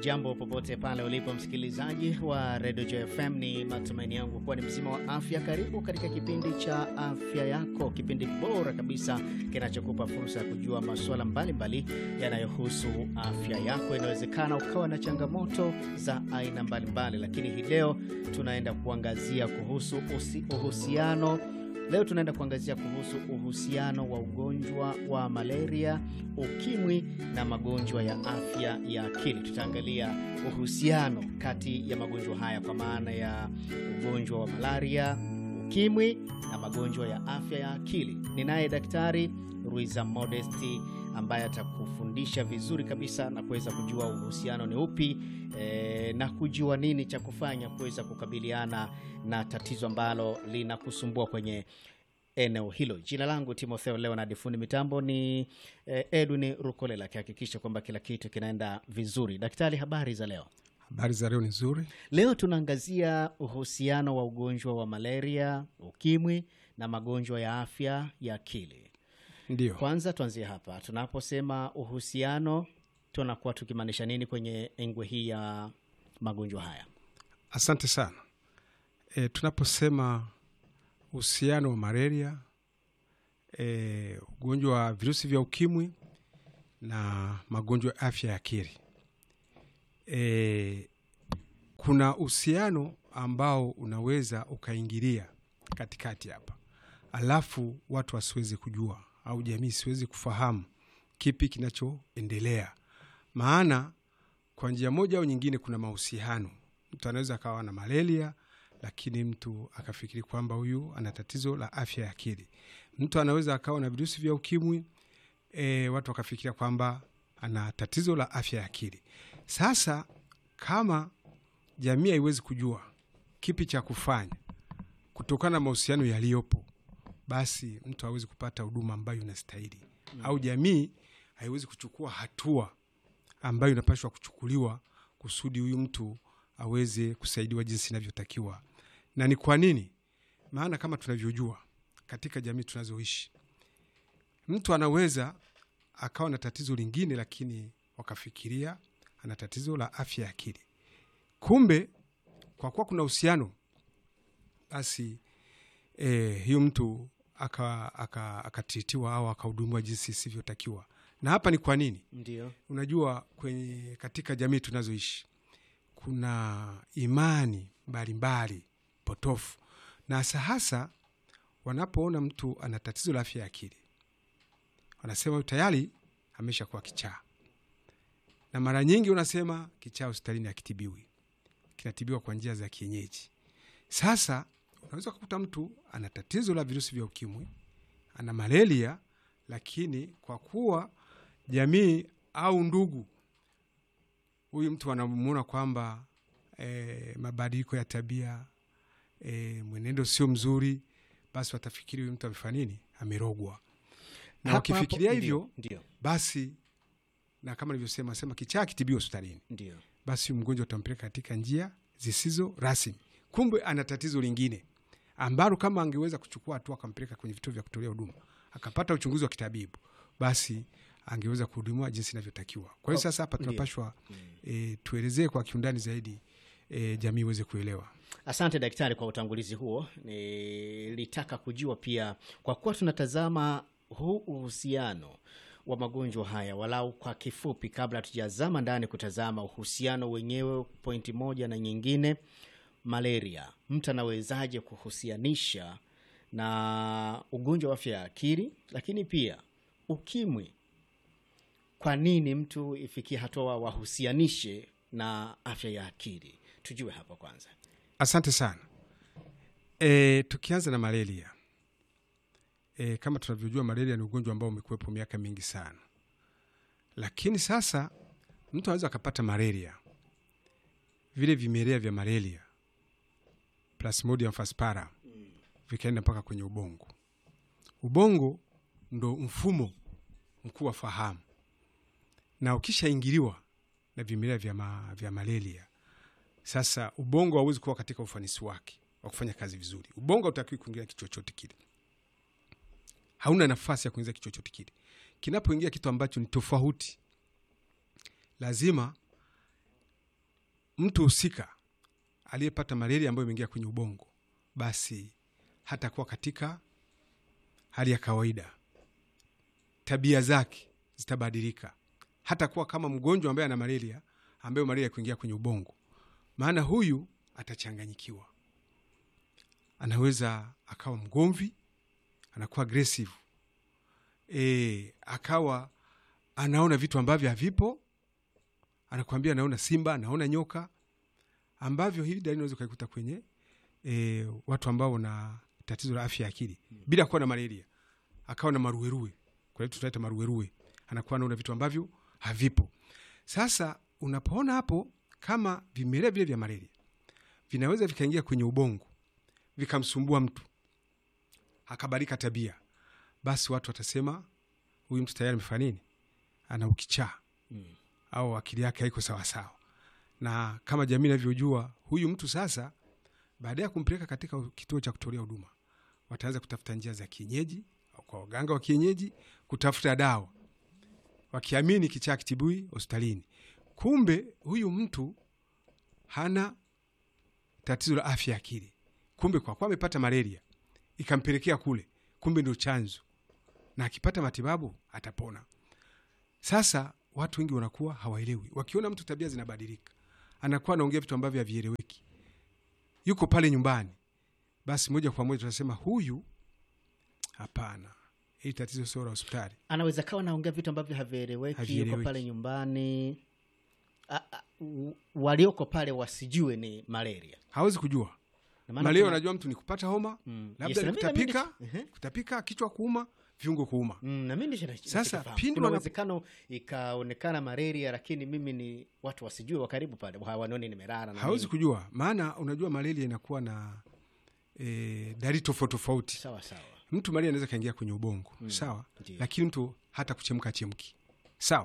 Hujambo popote pale ulipo msikilizaji wa redio JFM, ni matumaini yangu kuwa ni mzima wa afya. Karibu katika kipindi cha afya yako, kipindi bora kabisa kinachokupa fursa ya kujua masuala mbalimbali yanayohusu afya yako. Inawezekana ukawa na changamoto za aina mbalimbali, lakini hii leo tunaenda kuangazia kuhusu usi, uhusiano Leo tunaenda kuangazia kuhusu uhusiano wa ugonjwa wa malaria, ukimwi na magonjwa ya afya ya akili. Tutaangalia uhusiano kati ya magonjwa haya kwa maana ya ugonjwa wa malaria, ukimwi na magonjwa ya afya ya akili. Ninaye Daktari Ruiza Modesti ambaye atakufundisha vizuri kabisa na kuweza kujua uhusiano ni upi e, na kujua nini cha kufanya kuweza kukabiliana na tatizo ambalo linakusumbua kwenye eneo hilo. Jina langu Timotheo Leonard, fundi mitambo ni e, Edwin Rukolela akihakikisha kwamba kila kitu kinaenda vizuri. Daktari, habari za leo? Habari za leo ni nzuri. Leo tunaangazia uhusiano wa ugonjwa wa malaria, ukimwi na magonjwa ya afya ya akili. Ndio, Kwanza tuanzie hapa, tunaposema uhusiano tunakuwa tukimaanisha nini kwenye engwe hii ya magonjwa haya? asante sana. E, tunaposema uhusiano wa malaria, e, ugonjwa wa virusi vya ukimwi na magonjwa ya afya ya akili, e, kuna uhusiano ambao unaweza ukaingilia katikati hapa, alafu watu wasiwezi kujua au jamii siwezi kufahamu kipi kinachoendelea, maana kwa njia moja au nyingine kuna mahusiano. Mtu anaweza akawa na malaria, lakini mtu akafikiri kwamba huyu ana tatizo la afya ya akili. Mtu anaweza akawa na virusi vya ukimwi e, watu wakafikiria kwamba ana tatizo la afya ya akili. Sasa kama jamii haiwezi kujua kipi cha kufanya kutokana na mahusiano yaliyopo, basi mtu hawezi kupata huduma ambayo inastahili mm. au jamii haiwezi kuchukua hatua ambayo inapashwa kuchukuliwa kusudi huyu mtu aweze kusaidiwa jinsi inavyotakiwa. Na ni kwa nini? Maana kama tunavyojua katika jamii tunazoishi, mtu anaweza akawa na tatizo lingine, lakini wakafikiria ana tatizo la afya ya akili. Kumbe kwa kuwa kuna uhusiano, basi eh, huyu mtu akatritiwa aka, aka au akahudumiwa jinsi isivyotakiwa. Na hapa ni kwa nini? Ndio. Unajua, kwenye katika jamii tunazoishi kuna imani mbalimbali potofu, na hasa hasa wanapoona mtu ana tatizo la afya ya akili, wanasema huyu tayari amesha kuwa kichaa, na mara nyingi unasema kichaa hospitalini akitibiwi, kinatibiwa kwa njia za kienyeji. Sasa unaweza kukuta mtu ana tatizo la virusi vya ukimwi, ana malaria, lakini kwa kuwa jamii au ndugu huyu mtu anamuona kwamba e, mabadiliko ya tabia e, mwenendo sio mzuri, basi watafikiri huyu mtu amefanya nini, amerogwa. Na Hapo wakifikiria hapo, hivyo ndio, basi, na kama nilivyosema sema kichaa kitibiwa hospitalini, ndio, basi huyu mgonjwa utampeleka katika njia zisizo rasmi. Kumbe ana tatizo lingine ambalo kama angeweza kuchukua hatua akampeleka kwenye vituo vya kutolea huduma akapata uchunguzi wa kitabibu, basi angeweza kuhudumiwa jinsi inavyotakiwa. Kwa hiyo Oh, sasa hapa ndio. tunapashwa e, tuelezee kwa kiundani zaidi e, jamii iweze kuelewa. Asante daktari kwa utangulizi huo. Nilitaka kujua pia, kwa kuwa tunatazama huu uhusiano wa magonjwa haya walau kwa kifupi, kabla hatujazama ndani kutazama uhusiano wenyewe, pointi moja na nyingine. Malaria, mtu anawezaje kuhusianisha na ugonjwa wa afya ya akili, lakini pia ukimwi? Kwa nini mtu ifikie hatua wahusianishe na afya ya akili? Tujue hapo kwanza. Asante sana. E, tukianza na malaria e, kama tunavyojua malaria ni ugonjwa ambao umekuwepo miaka mingi sana, lakini sasa mtu anaweza akapata malaria, vile vimelea vya malaria Plasmodium falciparum vikaenda mpaka kwenye ubongo. Ubongo ndo mfumo mkuu wa fahamu, na ukishaingiliwa na vimelea vya, ma, vya malaria sasa ubongo hauwezi kuwa katika ufanisi wake wa kufanya kazi vizuri. Ubongo hautakiwi kuingia kitu chochote kile, hauna nafasi ya kuingiza kitu chochote kile. Kinapoingia kitu ambacho ni tofauti, lazima mtu husika aliyepata malaria ambayo imeingia kwenye ubongo, basi hatakuwa katika hali ya kawaida, tabia zake zitabadilika, hatakuwa kama mgonjwa ambaye ana malaria, ambayo malaria kuingia kwenye ubongo, maana huyu atachanganyikiwa, anaweza akawa mgomvi, anakuwa aggressive e, akawa anaona vitu ambavyo havipo, anakuambia anaona simba, anaona nyoka, ambavyo hili dalili unaweza ukaikuta kwenye e, watu ambao wana tatizo la afya ya akili bila kuwa na malaria, akawa na maruerue, kwa hiyo tutaita maruerue, anakuwa anaona vitu ambavyo havipo. Sasa unapoona hapo kama vimelea vile vya malaria vinaweza vikaingia kwenye ubongo vikamsumbua mtu akabadilika tabia, basi watu watasema huyu mtu tayari amefanya nini, ana ukichaa Mm. au akili yake haiko sawasawa. Na kama jamii inavyojua huyu mtu sasa, baada ya kumpeleka katika kituo cha kutolea huduma, wataanza kutafuta njia za kienyeji au kwa waganga wa kienyeji kutafuta dawa, wakiamini kichaa kitibui hospitalini. Kumbe huyu mtu hana tatizo la afya ya akili, kumbe kwa kuwa amepata malaria ikampelekea kule, kumbe ndio chanzo, na akipata matibabu atapona. Sasa watu wengi wanakuwa hawaelewi, wakiona mtu tabia zinabadilika, anakuwa anaongea vitu ambavyo havieleweki, yuko pale nyumbani, basi moja kwa moja tunasema huyu, hapana, hili tatizo sio la hospitali. anaweza kawa naongea vitu ambavyo havieleweki, yuko Havieleweki. pale nyumbani A- a- u- walioko pale wasijue ni malaria. Hawezi kujua Na maana malaria. kuna- Unajua mtu ni kupata homa, Mm. labda Yes, ni na mimi- na mimi kutapika, ndicho- Ehe. kutapika, kichwa kuuma, viungo kuuma. Mm, na mimi ndicho nacho- Sasa, nachokifahamu. pindi kuna wana- uwezekano ikaonekana malaria, lakini mimi ni watu wasijue, wa karibu pale hawanioni nimelala na hawezi nini. kujua, maana unajua malaria inakuwa na e, dalili tofauti tofauti. sawa sawa. Mtu malaria anaweza kaingia kwenye ubongo sawa, Ndiyo. lakini mtu hata kuchemka achemki sawa.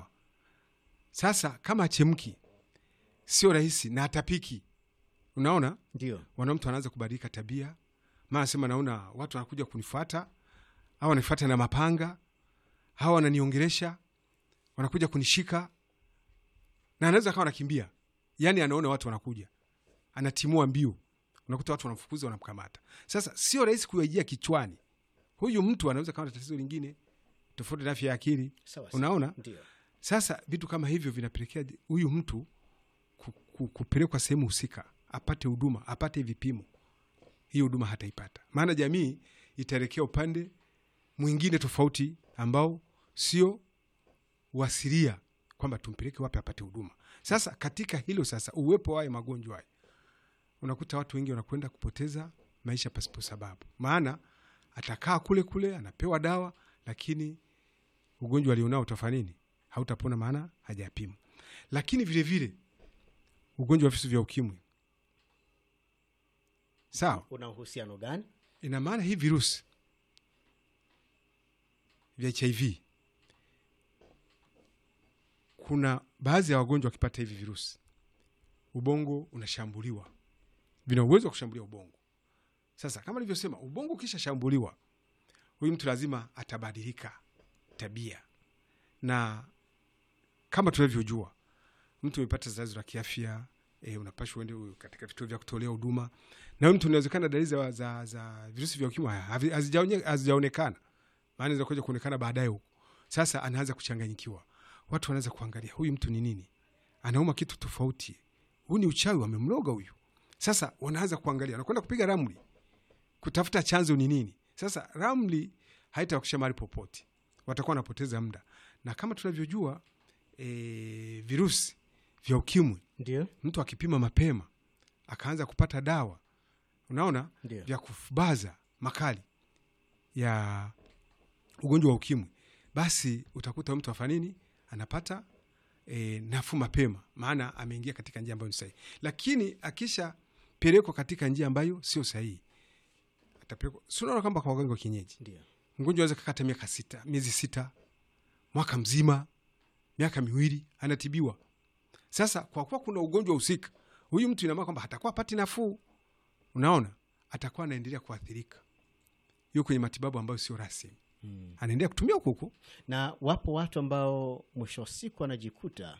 Sasa kama achemki sio rahisi na atapiki, unaona Ndio wana mtu anaanza kubadilika tabia, maana sema naona watu wanakuja kunifuata au wanifuata na mapanga au wananiongelesha, wanakuja kunishika, na anaweza kawa anakimbia, yani anaona watu wanakuja, anatimua mbio, unakuta watu wanamfukuza, wanamkamata. Sasa sio rahisi kuyaijia kichwani, huyu mtu anaweza kawa na tatizo lingine tofauti na afya ya akili, sawa sawa. unaona. Ndio Sasa vitu kama hivyo vinapelekea huyu mtu ku- ku- kupelekwa sehemu husika, apate huduma, apate vipimo. Hii huduma hataipata, maana jamii itaelekea upande mwingine tofauti ambao sio wasiria kwamba tumpeleke wapi apate huduma. Sasa katika hilo sasa, uwepo wa haya magonjwa haya, unakuta watu wengi wanakwenda kupoteza maisha pasipo sababu, maana atakaa kule kule, anapewa dawa, lakini ugonjwa alionao utafanya nini? Hautapona, maana hajapimwa. Lakini vile vile ugonjwa wa virusi vya ukimwi, sawa, una uhusiano gani? ina maana hii virusi vya HIV, kuna baadhi ya wagonjwa wakipata hivi virusi, ubongo unashambuliwa, vina uwezo wa kushambulia ubongo. Sasa kama nilivyosema, ubongo ukishashambuliwa, huyu mtu lazima atabadilika tabia, na kama tunavyojua, mtu amepata tatizo la kiafya e, unapashwa uende katika vituo vya kutolea huduma, na huyu mtu inawezekana dalili za, za, za virusi vya ukimwi havi- hazijaonye- hazijaonekana, maana inaweza kuja kuonekana baadaye huko. Sasa anaanza kuchanganyikiwa, watu wanaanza kuangalia huyu mtu ni nini, anauma kitu tofauti, huu ni uchawi, wamemloga huyu. Sasa wanaanza kuangalia, wanakwenda kupiga ramli kutafuta chanzo ni nini. Sasa ramli haitawakisha mahali popote, watakuwa wanapoteza muda, na kama tunavyojua e, virusi vya ukimwi Ndio mtu akipima mapema akaanza kupata dawa, unaona ndio vya kufubaza makali ya ugonjwa wa ukimwi, basi utakuta mtu afanya nini, anapata e, nafuu mapema, maana ameingia katika njia ambayo ni sahihi. Lakini akishapelekwa katika njia ambayo sio sahihi, atapelekwa si unaona kwamba kwa waganga wa kienyeji ndio mgonjwa aweza kakata miaka sita, miezi sita, mwaka mzima, miaka miwili anatibiwa. Sasa kwa kuwa kuna ugonjwa husika, huyu mtu inamaana kwamba hatakuwa apati nafuu, unaona, atakuwa anaendelea kuathirika, yuko kwenye matibabu ambayo sio rasmi, mm. anaendelea kutumia huko huko. na wapo watu ambao mwisho wa siku anajikuta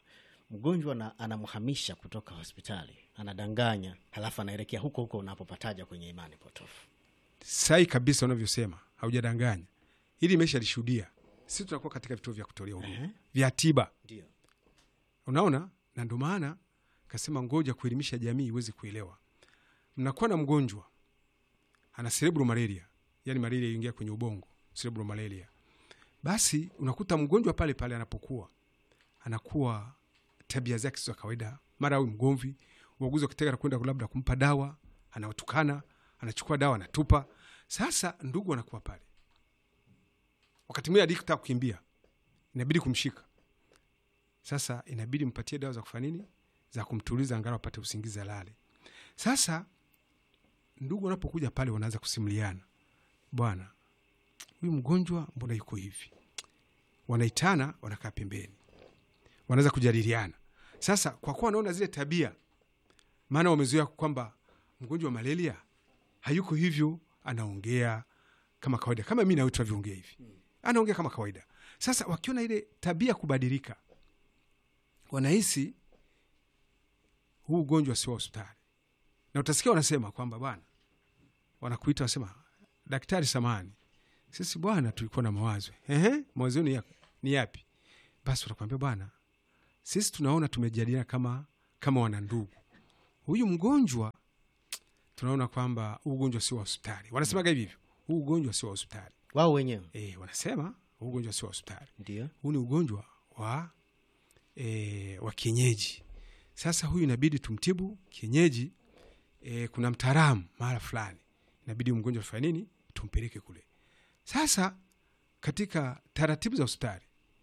mgonjwa na anamhamisha kutoka hospitali, anadanganya, halafu anaelekea huko huko unapopataja kwenye imani potofu. sai kabisa unavyosema, haujadanganya. Hili imesha lishuhudia. Sisi tunakuwa katika vituo vya kutolea huduma Ehe. vya tiba, Ndio. unaona, na ndo maana kasema ngoja kuelimisha jamii iweze kuelewa. Mnakuwa na mgonjwa ana cerebral malaria, yani malaria iingia kwenye ubongo, cerebral malaria. Basi unakuta mgonjwa pale pale anapokuwa anakuwa tabia zake sio za kawaida, mara awe mgomvi, uaguzi wakitaka kwenda labda kumpa dawa, anawatukana, anachukua dawa anatupa. Sasa ndugu anakuwa pale, wakati mwingine adikta kukimbia, inabidi kumshika. Sasa inabidi mpatie dawa za kufanya nini, za kumtuliza, angalau apate usingizi, alale. Sasa ndugu wanapokuja pale, wanaanza kusimuliana, bwana, huyu mgonjwa mbona yuko hivi? Wanaitana, wanakaa pembeni, wanaweza kujadiliana. Sasa kwa kuwa wanaona zile tabia, maana wamezoea kwamba mgonjwa wa malaria hayuko hivyo, anaongea kama kawaida, kama mi nawe tunavyoongea hivi, anaongea kama kawaida. Sasa wakiona ile tabia kubadilika, wanahisi huu ugonjwa sio wa hospitali, na utasikia wanasema kwamba bwana, wanakuita wasema, daktari, samani sisi bwana, tulikuwa na mawazo. Ehe, mawazo ni, ya, ni yapi? Basi watakwambia bwana, sisi tunaona tumejadiliana kama kama wana ndugu, huyu mgonjwa tunaona kwamba huu ugonjwa sio wa hospitali. Wanasemaga hivi hivyo, huu ugonjwa sio wa hospitali. Wao wenyewe E, wanasema huu ugonjwa sio wa hospitali, ndio. huu ni ugonjwa wa e, wa kienyeji. Sasa huyu inabidi tumtibu kienyeji. E, kuna mtaalamu mahala fulani, inabidi huyu mgonjwa tufanye nini, tumpeleke kule. Sasa katika taratibu za hospitali,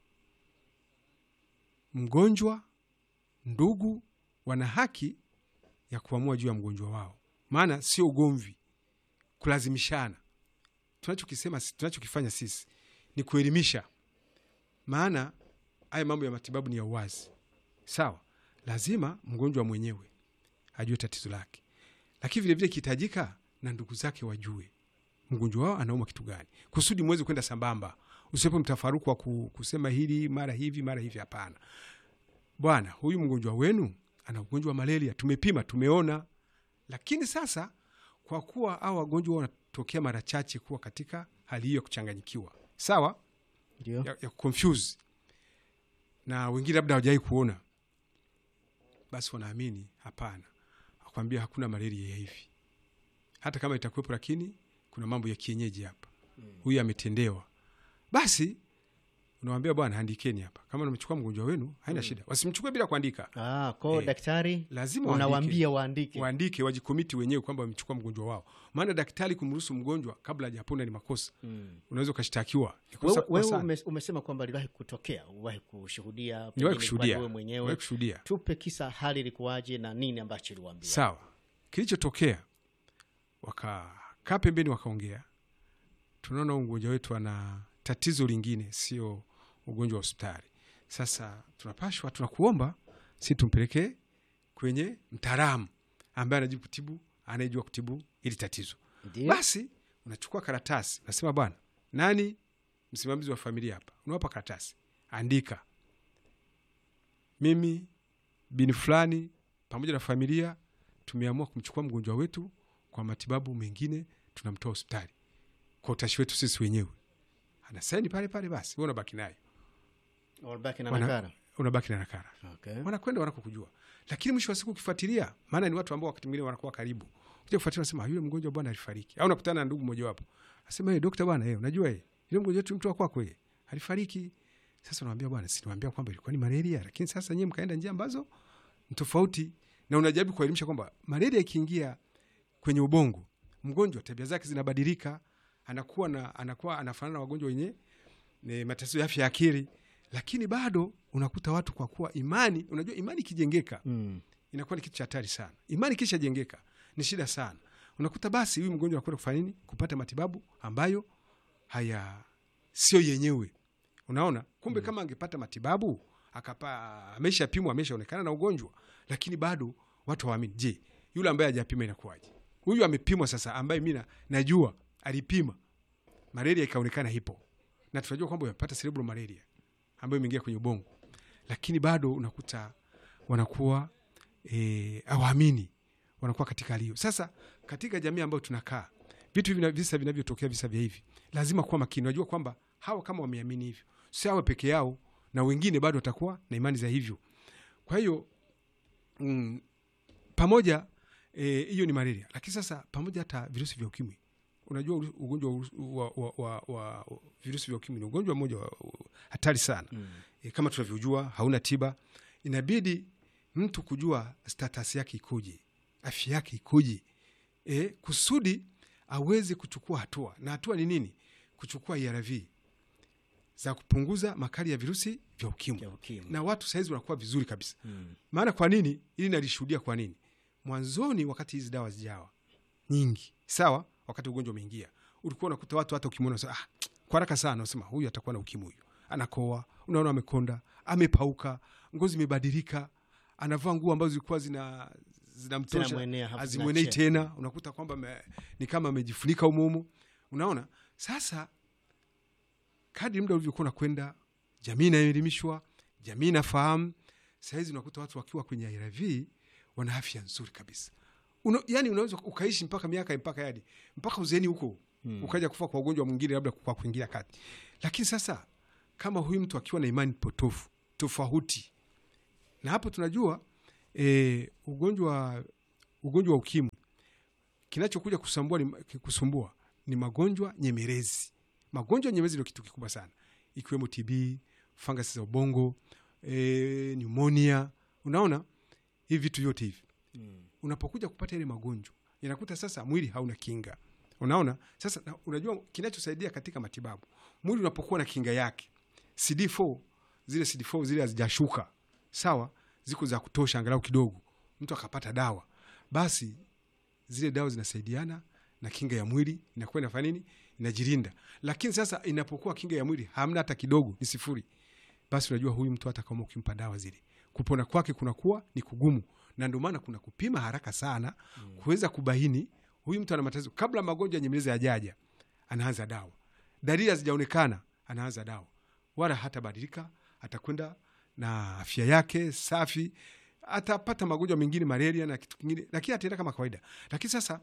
mgonjwa, ndugu wana haki ya kuamua juu ya mgonjwa wao, maana sio ugomvi, kulazimishana. Tunachokisema, tunachokifanya sisi ni kuelimisha, maana haya mambo ya matibabu ni ya uwazi. Sawa, lazima mgonjwa mwenyewe ajue tatizo lake, lakini vilevile ikihitajika na ndugu zake wajue mgonjwa wao anauma kitu gani, kusudi mweze kwenda sambamba. Usiwepo mtafaruku wa ku- kusema hili mara hivi mara hivi. Hapana bwana, huyu mgonjwa wenu ana ugonjwa wa malaria, tumepima tumeona. Lakini sasa kwa kuwa au wagonjwa wanatokea mara chache kuwa katika hali hiyo ya kuchanganyikiwa, sawa, Ndio. ya, ya confuse na wengine labda hawajawai kuona, basi wanaamini hapana, akwambia hakuna malaria ya hivi, hata kama itakuwepo, lakini kuna mambo ya kienyeji hapa, huyu ametendewa. Basi unawambia bwana, andikeni hapa, kama namechukua mgonjwa wenu haina shida, wasimchukue bila kuandika, Ah, kwao Eh, daktari lazima unawaambia waandike. waandike, wajikomiti wenyewe kwamba wamechukua mgonjwa wao, maana daktari kumruhusu mgonjwa kabla hajapona ni makosa, Mm. unaweza ukashtakiwa. Ni kosa Wewe, kubwa wewe sana. ume- umesema kwamba aliwahi kutokea, uwahi kushuhudia, Niwahi pengine kushuhudia, kwa wewe niwahi mwenyewe. kushuhudia. Tupe kisa, hali ilikuwaje na nini ambacho iliwaambia? Sawa, kilichotokea wakakaa pembeni, wakaongea. Tunaona huyu mgonjwa wetu ana tatizo lingine, sio ugonjwa wa hospitali. Sasa tunapashwa, tunakuomba si tumpelekee kwenye mtaalamu ambaye anajua kutibu, anayejua kutibu ili tatizo. Ndio. Basi unachukua karatasi, unasema bwana, nani msimamizi wa familia hapa? Unawapa karatasi, andika, mimi bini fulani pamoja na familia tumeamua kumchukua mgonjwa wetu kwa matibabu mengine, tunamtoa hospitali kwa utashi wetu sisi wenyewe. Anasaini pale pale, basi wewe unabaki nayo, Walbaki na Wana- nakara. unabaki na nakara Okay. wanakwenda wanakokujua, lakini mwisho wa siku ukifuatilia, maana ni watu ambao wakati mwingine wanakuwa karibu, kuja kufuatilia, nasema yule mgonjwa bwana alifariki, au nakutana na ndugu mmojawapo asema hey, dokta bwana, hey, unajua hey, yule mgonjwa wetu mtu wa kwako hey, alifariki. Sasa unamwambia bwana, si niwaambia kwamba ilikuwa ni malaria, lakini sasa nyie mkaenda njia ambazo ni tofauti, na unajaribu kuelimisha kwamba malaria ikiingia kwenye ubongo, mgonjwa tabia zake zinabadilika, anakuwa na anakuwa anafanana na wagonjwa wenye ni matatizo ya afya ya akili, lakini bado unakuta watu kwa kuwa imani, unajua imani ikijengeka Mm. inakuwa ni kitu cha hatari sana. Imani kishajengeka ni shida sana. Unakuta basi huyu mgonjwa anakwenda kufanya nini? Kupata matibabu ambayo haya sio yenyewe. Unaona, kumbe kama angepata matibabu akapa, ameshapimwa ameshaonekana na ugonjwa, lakini bado watu hawaamini. Je, yule ambaye hajapima inakuwaje? Huyu amepimwa sasa, ambaye mi na- najua alipima malaria ikaonekana hipo, na tunajua kwamba amepata cerebral malaria ambayo imeingia kwenye ubongo, lakini bado unakuta wanakuwa e, awaamini wanakuwa katika hali hiyo. Sasa katika jamii ambayo tunakaa, vitu hivi, visa vinavyotokea, visa vya hivi, lazima kuwa makini. Unajua kwamba hawa kama wameamini hivyo, si awe peke yao, na wengine bado watakuwa na imani za hivyo. Kwa hiyo mm, pamoja hiyo e, ni malaria, lakini sasa pamoja hata virusi vya ukimwi. Unajua ugonjwa wa, wa, wa, wa, wa virusi vya ukimwi ni ugonjwa mmoja hatari sana mm. E, kama tunavyojua hauna tiba. Inabidi mtu kujua status yake ikoje, afya yake ikoje, e, kusudi aweze kuchukua hatua. Na hatua ni nini? Kuchukua ARV za kupunguza makali ya virusi vya ukimwi, na watu sahizi wanakuwa vizuri kabisa mm. Maana kwa nini? Ili nalishuhudia kwa nini mwanzoni, wakati hizi dawa zijawa nyingi, sawa, wakati ugonjwa umeingia, ulikuwa unakuta watu hata ukimwona ah, kwa haraka sana unasema huyu atakuwa na ukimwi, huyu anakoa, unaona amekonda, amepauka, ngozi imebadilika, anavaa nguo ambazo zilikuwa zina zinamtosha azimwenei tena, unakuta kwamba ni kama amejifunika umumu, unaona. Sasa kadri muda ulivyokuwa unakwenda, jamii inaelimishwa, jamii inafahamu. Sahizi unakuta watu wakiwa kwenye ARV wana afya nzuri kabisa. Una, yani unaweza ukaishi mpaka miaka mpaka yadi mpaka uzeeni huko hmm. ukaja kufa kwa ugonjwa mwingine labda kwa kuingilia kati. Lakini sasa kama huyu mtu akiwa na imani potofu tofauti, na hapo tunajua e, ugonjwa ugonjwa wa ukimwi kinachokuja kusambua ni, kusumbua ni magonjwa nyemelezi. Magonjwa nyemelezi ndio kitu kikubwa sana, ikiwemo TB, fangasi za ubongo, e, pneumonia. Unaona hivi vitu vyote hivi mm. Unapokuja kupata ile magonjwa inakuta sasa mwili hauna kinga. Unaona sasa na, unajua kinachosaidia katika matibabu, mwili unapokuwa na kinga yake CD4, zile CD4 zile hazijashuka sawa, ziko za kutosha, angalau kidogo mtu akapata dawa, basi zile dawa zinasaidiana na kinga ya mwili inakuwa inafanya nini, inajilinda. Lakini sasa inapokuwa kinga ya mwili hamna hata kidogo, ni sifuri, basi unajua huyu mtu hata kama ukimpa dawa zile kupona kwake kunakuwa ni kugumu, na ndio maana kuna kupima haraka sana mm. kuweza kubaini huyu mtu ana matatizo kabla magonjwa nyemelezi yajaja, anaanza dawa. Dalili hazijaonekana, anaanza dawa, wala hatabadilika, atakwenda na afya yake safi, atapata magonjwa mengine, malaria na kitu kingine, lakini ataenda kama kawaida. Lakini sasa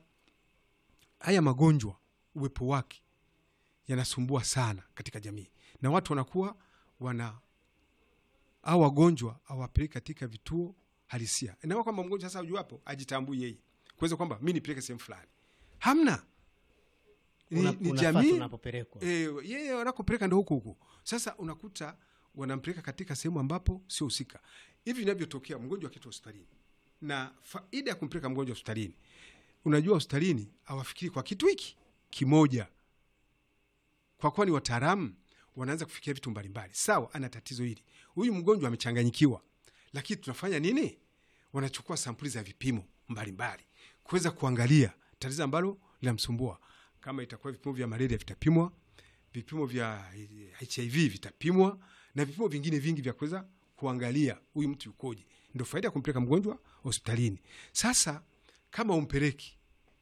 haya magonjwa uwepo wake yanasumbua sana katika jamii, na watu wanakuwa wana au wagonjwa awapeleke katika vituo halisia. Inakuwa kwamba mgonjwa sasa ujuapo ajitambui yeye kuweza kwamba mi nipeleke sehemu fulani, hamna ni, Una- ni unafata jamii unapopelekwa. e, yeye wanakopeleka ndo huko huko. Sasa unakuta wanampeleka katika sehemu ambapo sio husika. Hivi vinavyotokea mgonjwa akiitwa hospitalini, na faida ya kumpeleka mgonjwa hospitalini, unajua hospitalini hawafikiri kwa kitu hiki kimoja, kwa kuwa ni wataalamu wanaanza kufikiria vitu mbalimbali. Sawa, ana tatizo hili, huyu mgonjwa amechanganyikiwa, lakini tunafanya nini? Wanachukua sampuli za vipimo mbalimbali kuweza kuangalia tatizo ambalo linamsumbua. Kama itakuwa vipimo vya malaria vitapimwa, vipimo vya HIV vitapimwa, na vipimo vingine vingi vya kuweza kuangalia huyu mtu yukoje. Ndio faida ya kumpeleka mgonjwa hospitalini. Sasa kama umpeleki,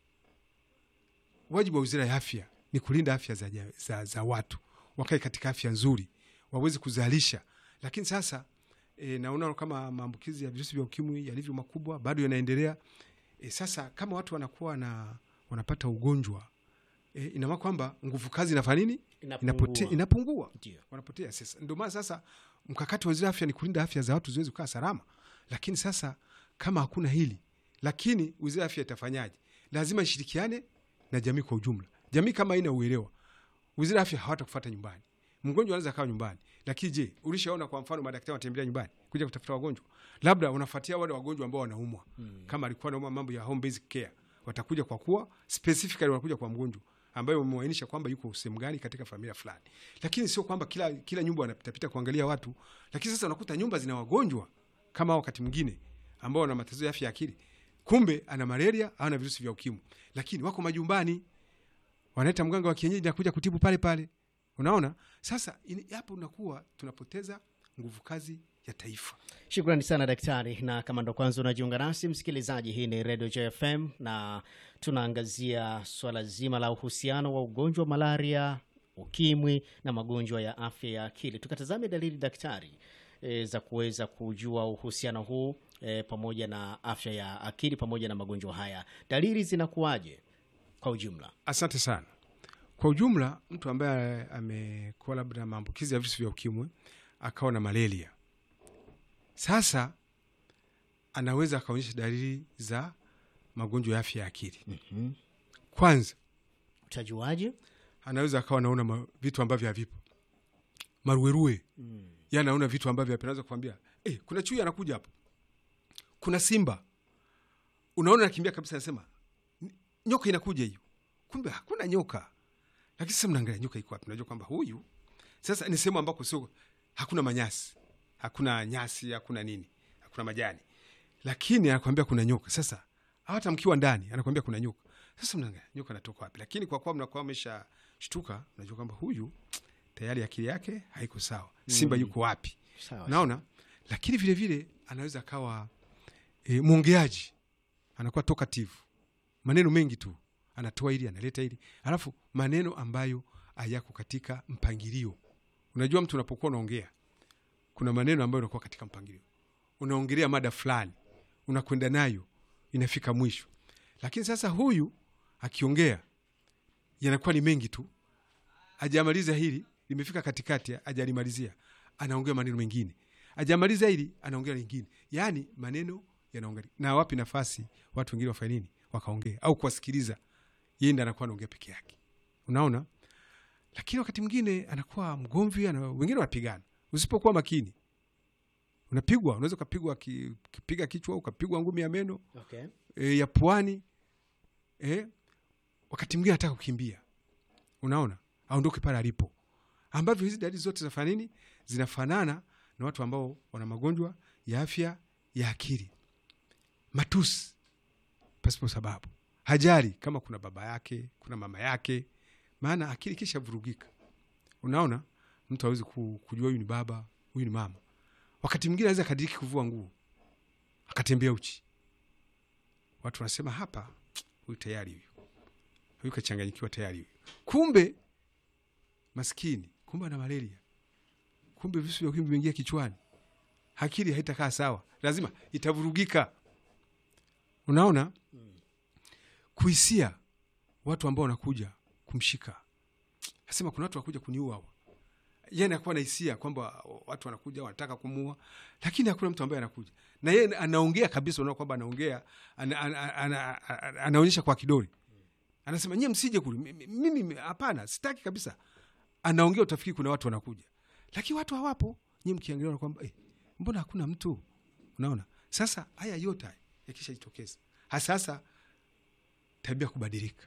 wajibu wa wizara ya afya ni kulinda afya za, ja- za, za watu wakae katika afya nzuri waweze kuzalisha. Lakini sasa e, naona kama maambukizi ya virusi vya ukimwi yalivyo makubwa bado yanaendelea. E, sasa kama watu wanakuwa na wanapata ugonjwa e, inamaana kwamba nguvu kazi inafanya nini? Inapote, Inapungua. inapungua Ndio. wanapotea. Sasa ndio maana sasa mkakati wa wizara ya afya ni kulinda afya za watu ziweze kukaa salama. Lakini sasa kama hakuna hili, lakini wizara ya afya itafanyaje? Lazima ishirikiane na jamii kwa ujumla. Jamii kama haina uelewa, wizara ya afya hawatakufuata nyumbani. Mgonjwa anaweza kawa nyumbani, lakini je, ulishaona kwa mfano madaktari wanatembelea nyumbani kuja kutafuta wagonjwa? Labda unafuatia wale wagonjwa ambao wanaumwa mm. kama alikuwa anaumwa mambo ya home basic care, watakuja kwa kuwa specifically wanakuja kwa mgonjwa ambaye umemwainisha kwamba yuko sehemu gani katika familia fulani, lakini sio kwamba kila, kila nyumba wanapitapita kuangalia watu. Lakini sasa unakuta nyumba zina wagonjwa kama hao wakati mwingine ambao wana matatizo ya afya ya akili, kumbe ana malaria au ana virusi vya ukimwi, lakini wako majumbani wanaita mganga wa kienyeji na kuja kutibu pale pale. Unaona, sasa ini- hapo unakuwa tunapoteza nguvu kazi ya taifa. Shukrani sana daktari, na kama ndo kwanza unajiunga nasi msikilizaji, hii ni Radio JFM na tunaangazia swala zima la uhusiano wa ugonjwa wa malaria, ukimwi na magonjwa ya afya ya akili. Tukatazame dalili daktari, e, za kuweza kujua uhusiano huu e, pamoja na afya ya akili pamoja na magonjwa haya, dalili zinakuwaje kwa ujumla? Asante sana. Kwa ujumla, mtu ambaye amekuwa labda na maambukizi ya virusi vya ukimwi akawa na malaria, sasa anaweza akaonyesha dalili za magonjwa ya afya ya akili. Mhm. Kwanza Utajuaje? anaweza akawa anaona ma- vitu ambavyo havipo, maruerue Mm. ya anaona vitu ambavyo hapo, anaweza kukwambia eh, kuna chui anakuja hapo, kuna simba, unaona anakimbia kabisa, anasema "N- nyoka inakuja hiyo, kumbe hakuna nyoka. Lakini sasa mnaangalia nyoka iko wapi, unajua kwamba huyu sasa ni sehemu ambako sio, hakuna manyasi, hakuna nyasi, hakuna nini, hakuna majani, lakini anakwambia kuna nyoka. Sasa hata mkiwa ndani anakwambia kuna nyoka. Sasa mnaangalia nyoka anatoka wapi, lakini kwa kuwa mnakuwa mmeshashtuka, mnajua kwamba huyu tayari akili yake haiko sawa, simba Mm. yuko wapi? Sawa. naona lakini vile vile anaweza akawa e, mwongeaji anakuwa talkative maneno mengi tu anatoa hili analeta hili alafu maneno ambayo hayako katika mpangilio unajua mtu unapokuwa unaongea kuna maneno ambayo unakuwa katika mpangilio unaongelea mada fulani unakwenda nayo inafika mwisho lakini sasa huyu akiongea yanakuwa ni mengi tu ajamaliza hili limefika katikati ajalimalizia anaongea maneno mengine ajamaliza hili anaongea lingine yaani maneno yanaongea na wapi nafasi watu wengine wafanye nini wakaongea au kuwasikiliza yeye ndo anakuwa anaongea peke yake unaona lakini wakati mwingine anakuwa mgomvi ana, wengine wanapigana usipokuwa makini unapigwa unaweza ukapigwa ki- kipiga kichwa ukapigwa ngumi ya meno Okay. e, ya puani e, wakati mwingine anataka kukimbia unaona aondoke pale alipo ambavyo hizi dalili zote zinafanya nini zinafanana na watu ambao wana magonjwa ya afya ya akili matusi pasipo sababu hajari kama kuna baba yake kuna mama yake maana akili kisha vurugika unaona mtu awezi kujua huyu ni baba huyu ni mama wakati mwingine aweza kadiriki kuvua nguo akatembea uchi watu wanasema hapa huyu tayari huyu huyu kachanganyikiwa tayari huyu kumbe maskini kumbe ana malaria kumbe visu vya ukimwi vimeingia kichwani akili haitakaa sawa lazima itavurugika unaona kuhisia watu ambao wanakuja kumshika asema kuna watu wakuja kuniua hawa yeye anakuwa na hisia kwamba watu wanakuja wanataka kumuua lakini hakuna mtu ambaye anakuja na yeye anaongea kabisa unaona kwamba anaongea ana, ana, ana, ana, anaonyesha kwa kidole anasema nyie msije kule Mi- mi- mimi hapana sitaki kabisa anaongea utafikiri kuna watu wanakuja lakini watu hawapo nyie mkiangalia kwamba eh, mbona hakuna mtu unaona sasa haya yote haya yakishajitokeza hasasa tabia kubadilika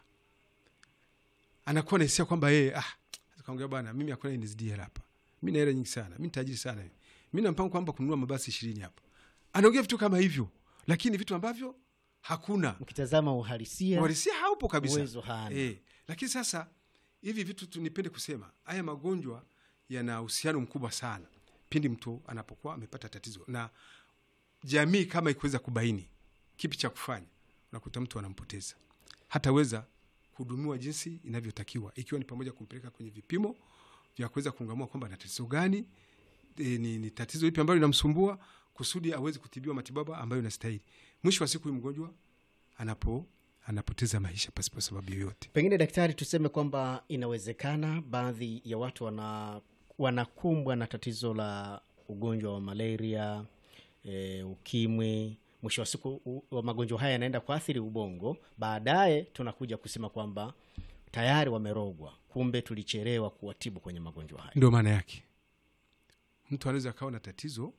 anakuwa na hisia kwamba yeye ah, kaongea bwana mimi hakuna NSD hela hapa mi na hela nyingi sana mi tajiri sana mi na mpango kwamba kununua mabasi ishirini hapa anaongea vitu kama hivyo lakini vitu ambavyo hakuna Mkitazama uhalisia uhalisia haupo kabisa uwezo hana. Eh, lakini sasa hivi vitu tu nipende kusema haya magonjwa yana uhusiano mkubwa sana pindi mtu anapokuwa amepata tatizo na jamii kama ikiweza kubaini kipi cha kufanya unakuta mtu anampoteza hataweza kuhudumiwa jinsi inavyotakiwa ikiwa ni pamoja kumpeleka kwenye vipimo vya kuweza kungamua kwamba ana tatizo gani e, ni, ni tatizo ipi ambalo linamsumbua kusudi aweze kutibiwa matibabu ambayo inastahili mwisho wa siku huyu mgonjwa anapo anapoteza maisha pasipo sababu yoyote Pengine daktari, tuseme kwamba inawezekana baadhi ya watu wana wanakumbwa na tatizo la ugonjwa wa malaria e, ukimwi. Mwisho wa siku u- wa magonjwa haya yanaenda kuathiri ubongo, baadaye tunakuja kusema kwamba tayari wamerogwa, kumbe tulichelewa kuwatibu kwenye magonjwa haya. ndio maana yake mtu anaweza akawa na tatizo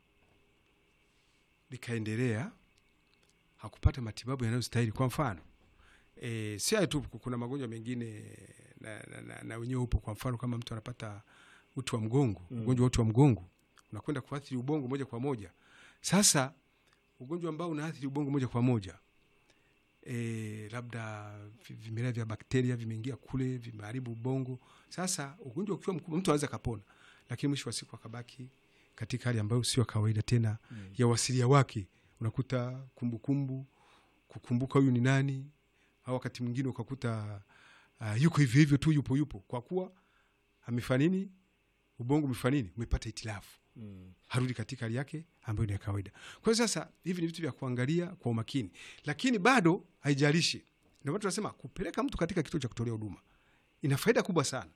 likaendelea hakupata matibabu yanayostahili kwa mfano e, si hayo tu kuna magonjwa mengine na, na, na, na wenyewe upo kwa mfano kama mtu anapata uti wa mgongo Mm. ugonjwa wa uti wa mgongo unakwenda kuathiri ubongo moja kwa moja sasa ugonjwa ambao unaathiri ubongo moja kwa moja e, labda vi- vimelea vya bakteria vimeingia kule vimeharibu ubongo sasa ugonjwa ukiwa mkubwa mtu anaweza kapona lakini mwisho wa siku akabaki katika hali ambayo sio ya kawaida tena Mm. ya wasilia wake unakuta kumbukumbu kumbu, kukumbuka huyu ni nani au wakati mwingine ukakuta uh, yuko hivyo hivyo tu yupo yupo kwa kuwa amefanya nini ubongo umefanya nini umepata itilafu harudi katika hali yake ambayo ni ya kawaida. Kwa hiyo sasa, hivi ni vitu vya kuangalia kwa umakini, lakini bado haijalishi. Ndio maana tunasema kupeleka mtu katika kituo cha kutolea huduma ina faida kubwa sana.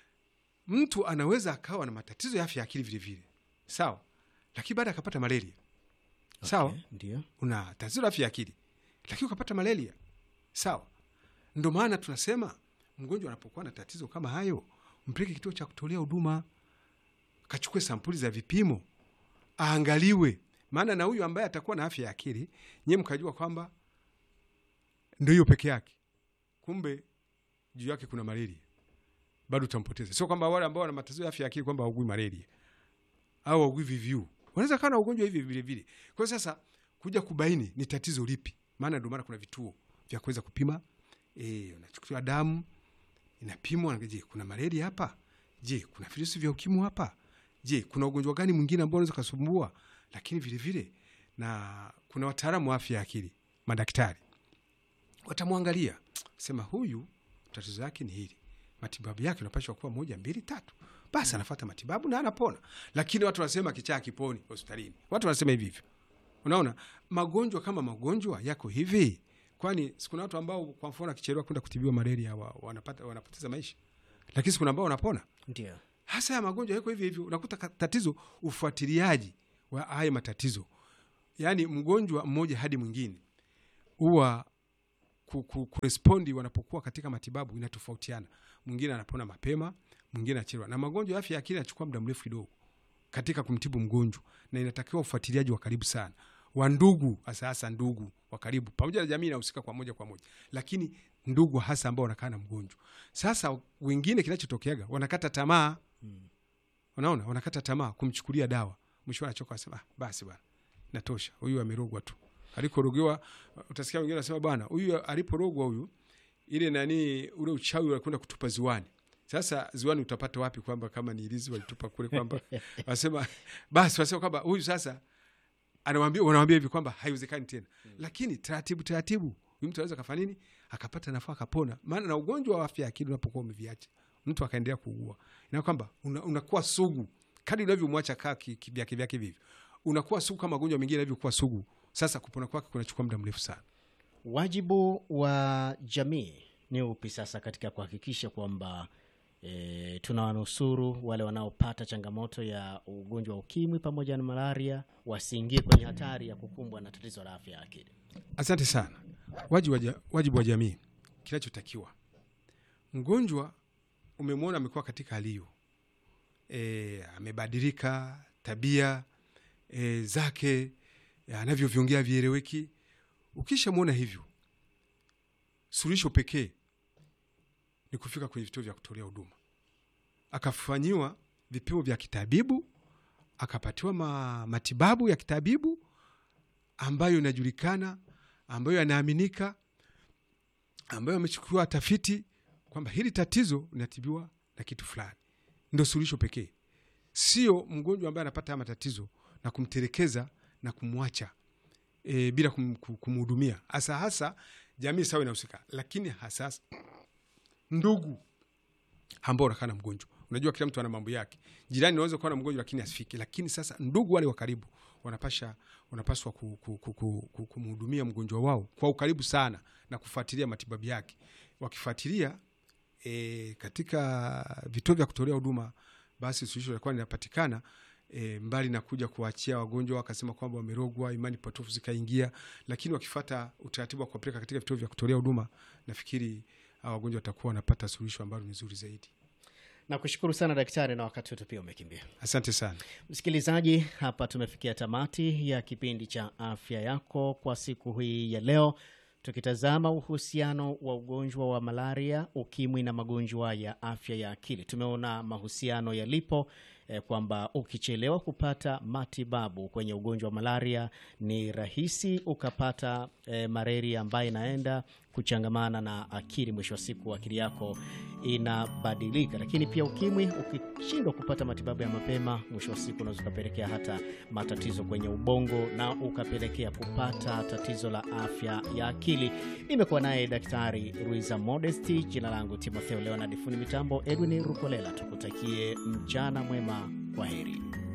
Mtu anaweza akawa na matatizo ya afya ya akili vilevile, sawa, lakini baada akapata malaria, sawa Okay, ndio una tatizo la afya ya akili lakini ukapata malaria sawa. Ndo maana tunasema mgonjwa anapokuwa na tatizo kama hayo, mpeleke kituo cha kutolea huduma, kachukue sampuli za vipimo, aangaliwe. Maana na huyu ambaye atakuwa na afya ya akili, nyie mkajua kwamba ndo hiyo peke yake, kumbe juu yake kuna malaria, bado utampoteza. Sio kwamba wale ambao wana matatizo ya afya ya akili kwamba haugui malaria au haugui VVU, wanaweza kawa na ugonjwa hivi vile vile. Kwa hiyo sasa kuja kubaini ni tatizo lipi, maana ndio maana kuna vituo vya kuweza kupima. E, unachukuliwa damu inapimwa, je, kuna malaria hapa? Je, kuna virusi vya ukimwi hapa? Je, kuna ugonjwa gani mwingine ambao unaweza kusumbua? Lakini vile vile na kuna wataalamu wa afya ya akili, madaktari watamwangalia, sema huyu tatizo yake ni hili, matibabu yake unapashwa kuwa moja mbili tatu, basi anafuata matibabu na anapona. Lakini watu wanasema kichaa kiponi hospitalini, watu wanasema hivi hivyo. Unaona, magonjwa kama magonjwa yako hivi, kwani sikuna watu ambao kwa mfano akichelewa kwenda kutibiwa malaria wa, wanapata, wanapoteza maisha, lakini sikuna ambao wanapona. ndio Hasa ya magonjwa yako hivi hivyo, unakuta ka- tatizo ufuatiliaji wa haya matatizo, yaani mgonjwa mmoja hadi mwingine huwa ku- ku- kurespondi wanapokuwa katika matibabu inatofautiana. Mwingine anapona mapema, mwingine anachelewa, na magonjwa ya afya ya akili yanachukua muda mrefu kidogo katika kumtibu mgonjwa, na inatakiwa ufuatiliaji wa karibu sana wa ndugu, hasa hasa ndugu wa karibu, pamoja na jamii inahusika kwa moja kwa moja, lakini ndugu hasa ambao wanakaa na mgonjwa. Sasa wengine kinachotokeaga wanakata tamaa, unaona, wanakata tamaa kumchukulia dawa, mwisho anachoka, anasema ah, basi bwana, natosha, huyu amerogwa tu. Alikorogewa, utasikia wengine wanasema bwana, huyu aliporogwa huyu, ile nani, ule uchawi walikwenda kutupa ziwani. Sasa ziwani utapata wapi kwamba kama ni ilizi walitupa kule, kwamba wanasema basi, wanasema kwamba huyu sasa anawambia wanawambia hivi kwamba haiwezekani tena lakini taratibu taratibu huyu mtu anaweza kafanya nini akapata nafuu akapona maana na ugonjwa wa afya ya akili unapokuwa umeviacha mtu akaendelea kuugua ina kwamba una- unakuwa sugu kadi unavyomwacha kaa ki- kivyake vyake vivyo unakuwa sugu kama magonjwa mengine yanavyokuwa sugu sasa kupona kwake kunachukua muda mrefu sana wajibu wa jamii ni upi sasa katika kuhakikisha kwamba e, tunawanusuru wale wanaopata changamoto ya ugonjwa wa ukimwi pamoja na malaria wasiingie kwenye hatari ya kukumbwa na tatizo la afya ya akili asante sana wajibu wa, ja- wajibu wa jamii kinachotakiwa mgonjwa umemwona amekuwa katika hali hiyo e, amebadilika tabia e, zake e, anavyoviongea vieleweki ukishamwona hivyo suluhisho pekee ni kufika kwenye vituo vya kutolea huduma akafanyiwa vipimo vya kitabibu akapatiwa ma, matibabu ya kitabibu ambayo inajulikana ambayo yanaaminika ambayo amechukuliwa tafiti kwamba hili tatizo linatibiwa na kitu fulani ndo suluhisho pekee sio mgonjwa ambaye anapata haya matatizo na kumtelekeza na kumwacha e, bila kum, kum- kumhudumia hasa hasa jamii sawa inahusika lakini hasa hasa ndugu ambao wanakaa na mgonjwa unajua kila mtu ana mambo yake jirani unaweza kuwa na mgonjwa lakini asifike lakini sasa ndugu wale wa karibu wanapasha wanapaswa ku- ku- ku- ku- ku- kumhudumia mgonjwa wao kwa ukaribu sana na kufuatilia matibabu yake wakifuatilia e, katika vituo vya kutolea huduma basi suluhisho litakuwa linapatikana e, mbali na kuja kuwaachia wagonjwa wakasema kwamba wamerogwa imani potofu zikaingia lakini wakifata utaratibu wa kuwapeleka katika vituo vya kutolea huduma nafikiri hawa wagonjwa watakuwa wanapata suluhisho ambalo ni zuri zaidi nakushukuru sana daktari na wakati wetu pia umekimbia asante sana msikilizaji hapa tumefikia tamati ya kipindi cha afya yako kwa siku hii ya leo tukitazama uhusiano wa ugonjwa wa malaria ukimwi na magonjwa ya afya ya akili tumeona mahusiano yalipo eh, kwamba ukichelewa kupata matibabu kwenye ugonjwa wa malaria ni rahisi ukapata eh, malaria ambayo inaenda kuchangamana na akili mwisho wa siku akili yako inabadilika lakini pia ukimwi ukishindwa kupata matibabu ya mapema mwisho wa siku unaweza ukapelekea hata matatizo kwenye ubongo na ukapelekea kupata tatizo la afya ya akili nimekuwa naye daktari ruiza modesti jina langu timotheo leonard fundi mitambo edwin rukolela tukutakie mchana mwema kwa heri